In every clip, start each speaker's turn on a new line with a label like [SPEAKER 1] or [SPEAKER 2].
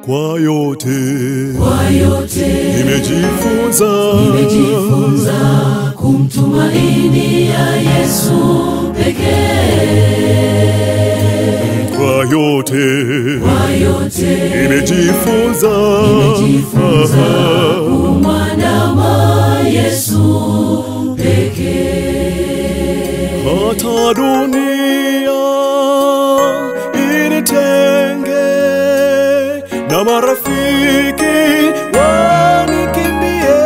[SPEAKER 1] Kwa yote
[SPEAKER 2] Kwa yote
[SPEAKER 1] nimejifunza,
[SPEAKER 2] nimejifunza kumtumaini ya Yesu pekee.
[SPEAKER 1] kwa yote
[SPEAKER 2] Kwa yote
[SPEAKER 1] nimejifunza,
[SPEAKER 2] nimejifunza kumwandama Yesu pekee.
[SPEAKER 1] hata dunia initenge na marafiki wanikimbie,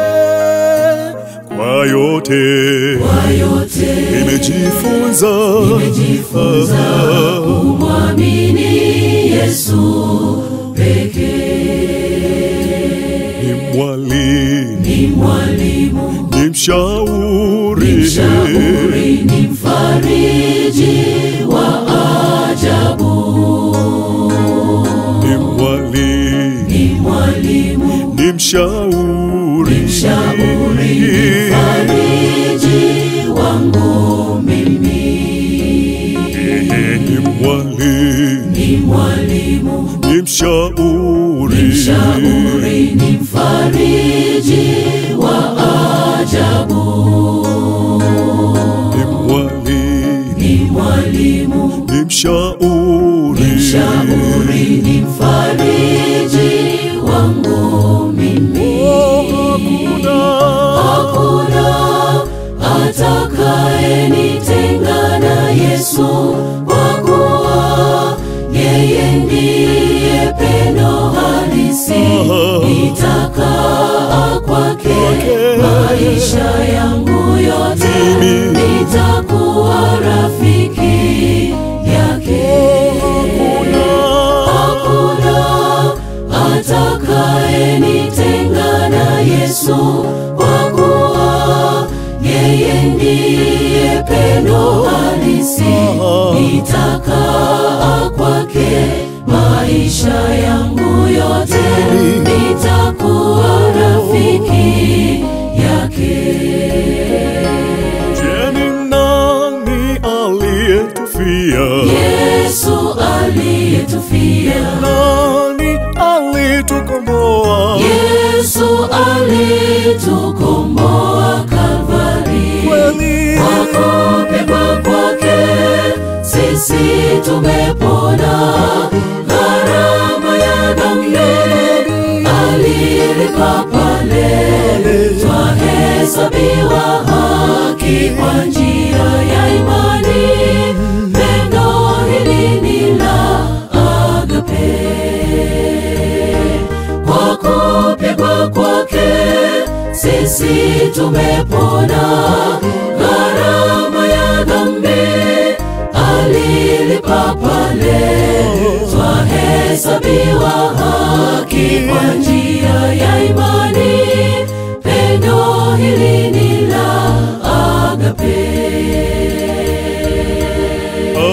[SPEAKER 1] kwa yote
[SPEAKER 2] Kwa yote
[SPEAKER 1] nimejifunza,
[SPEAKER 2] nimejifunza kumwamini Yesu pekee.
[SPEAKER 1] ni mwalimu,
[SPEAKER 2] Ni mwalimu,
[SPEAKER 1] ni mshauri,
[SPEAKER 2] mshauri, ni mfariji wa ajabu.
[SPEAKER 1] ni mwalimu,
[SPEAKER 2] Ni mwalimu,
[SPEAKER 1] ni mshauri,
[SPEAKER 2] mshauri, ni mfariji wangu mimi.
[SPEAKER 1] ni mwalimu,
[SPEAKER 2] Ni mwalimu,
[SPEAKER 1] ni mshauri,
[SPEAKER 2] mshauri, ni mfariji wa ajabu.
[SPEAKER 1] ni mwalimu,
[SPEAKER 2] Ni mwalimu,
[SPEAKER 1] ni mshauri,
[SPEAKER 2] mshauri, ni mfariji wangu mimi.
[SPEAKER 1] hakuna
[SPEAKER 2] Hakuna atakayenitenga na Yesu, kwa kuwa yeye ndiye pendo halisi. Nitakaa kwake maisha yangu yote, nitakuwa rafiki yake. Hakuna atakayenitenga na Yesu, kwa kuwa yeye ndiye pendo halisi. Nitakaa kwake maisha yangu yote, nitakuwa rafiki yake.
[SPEAKER 1] Je, ni nani aliyetufia?
[SPEAKER 2] Yesu aliyetufia
[SPEAKER 1] Nani alitukomboa?
[SPEAKER 2] Yesu alitukomboa Kalvari,
[SPEAKER 1] Kweli
[SPEAKER 2] kwa kupigwa kwake sisi tumepona. Gharama ya dhambi alilipa pale, twahesabiwa haki kwa njia ya imani. Pendo hili ni la agape kwa kupigwa kwake sisi tumepona. Gharama ya dhambi alilipa pale, twahesabiwa haki kwa njia ya imani. Pendo hili ni la agape.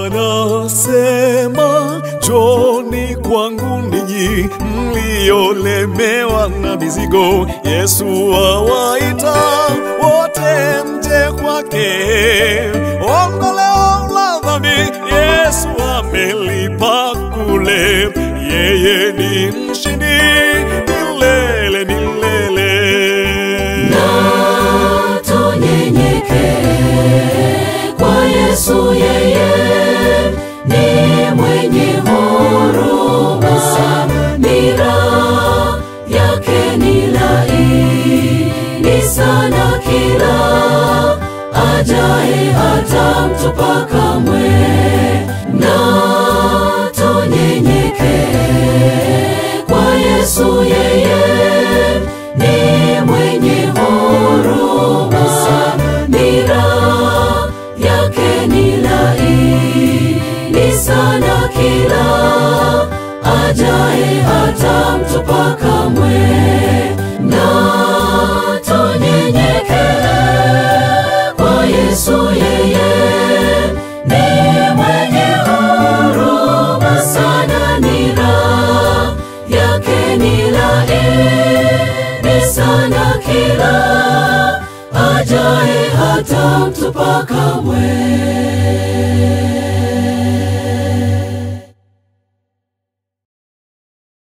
[SPEAKER 1] anasema, njoni kwangu ninyi mliolemewa na mizigo. Yesu awaita wote mje kwake, ondoleo la dhambi Yesu amelipa kule, yeye ni mshindi milele milele.
[SPEAKER 2] na tunyenyeke kwa Yesu, yeye ni mwenye huruma, nira yake ni laini sana, kila ajaye hata mtupa kamwe, na tunyenyeke kwa Yesu, yeye ni mwenye huruma, nira yake ni laini sana, kila ajaye hata mtupa kamwe, na tunyenyeke kwa Yesu, yeye ni mwenye huruma sana, nira yake ni laini sana, kila ajaye hata mtupa kamwe.